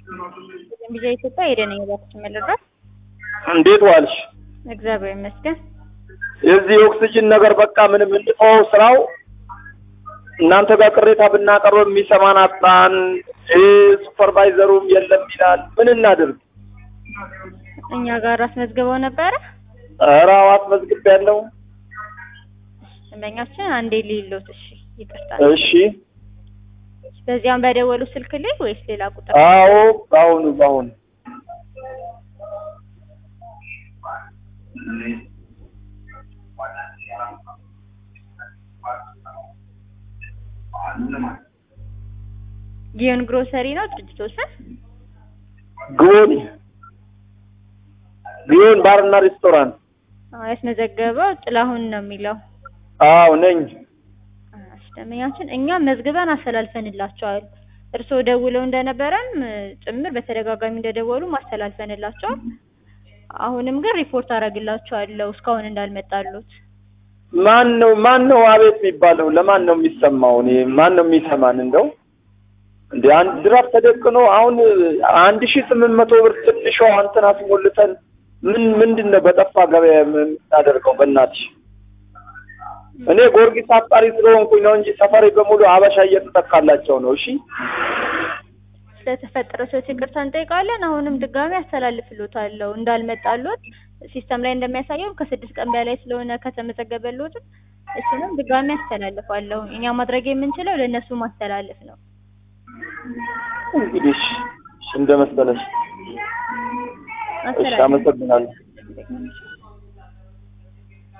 ቪዛ ኢትዮጵያ ሄደን የባክሽን መለድረስ እንዴት ዋልሽ? እግዚአብሔር ይመስገን። የዚህ የኦክሲጅን ነገር በቃ ምንም እንጥፈው ስራው እናንተ ጋር ቅሬታ ብናቀርብ የሚሰማን አጣን። ሱፐርቫይዘሩም የለም ይላል። ምን እናድርግ? እኛ ጋር አስመዝግበው ነበረ ኧረ አዎ አስመዝግቤያለሁ። ደንበኛችን አንዴ ሊሎት እሺ፣ ይቅርታ። እሺ በዚያም በደወሉ ስልክ ላይ ወይስ ሌላ ቁጥር? አዎ በአሁኑ በአሁኑ ጊዮን ግሮሰሪ ነው ድርጅቶ ስም? ግዮን ግዮን ባርና ሬስቶራንት። አዎ፣ ያስመዘገበው ጥላሁን ነው የሚለው። አዎ ነኝ። እሺ፣ ደንበኛችን እኛ መዝግበን አስተላልፈንላቸዋል። እርስዎ ደውለው እንደነበረም ጭምር በተደጋጋሚ እንደደወሉ ማስተላልፈንላቸዋል። አሁንም ግን ሪፖርት አደርግላቸዋለሁ እስካሁን እንዳልመጣሉት። ማን ነው ማን ነው አቤት የሚባለው? ለማን ነው የሚሰማው? እኔ ማን ነው የሚሰማን? እንደው እንደ አንድ ድራፍ ተደቅኖ አሁን አንድ ሺህ ስምንት መቶ ብር ትንሿ እንትን አስሞልተን ምን ምንድን ነው በጠፋ ገበያ የምናደርገው? በእናትሽ እኔ ጊዮርጊስ አፍቃሪ ስለሆንኩኝ ነው እንጂ ሰፈሬ በሙሉ አበሻ እየተተካላቸው ነው። እሺ ስለተፈጠረው ሰዎች ይቅርታ እንጠይቃለን። አሁንም ድጋሚ አስተላልፍሎታለሁ እንዳልመጣሎት ሲስተም ላይ እንደሚያሳየው ከስድስት ቀን በላይ ስለሆነ ከተመዘገበሎት እሱንም ድጋሚ አስተላልፋለሁ። እኛ ማድረግ የምንችለው ለእነሱ ማስተላለፍ ነው። እንግዲህ እሺ፣ እንደመሰለሽ። እሺ፣ አመሰግናለሁ። አስተላልፍ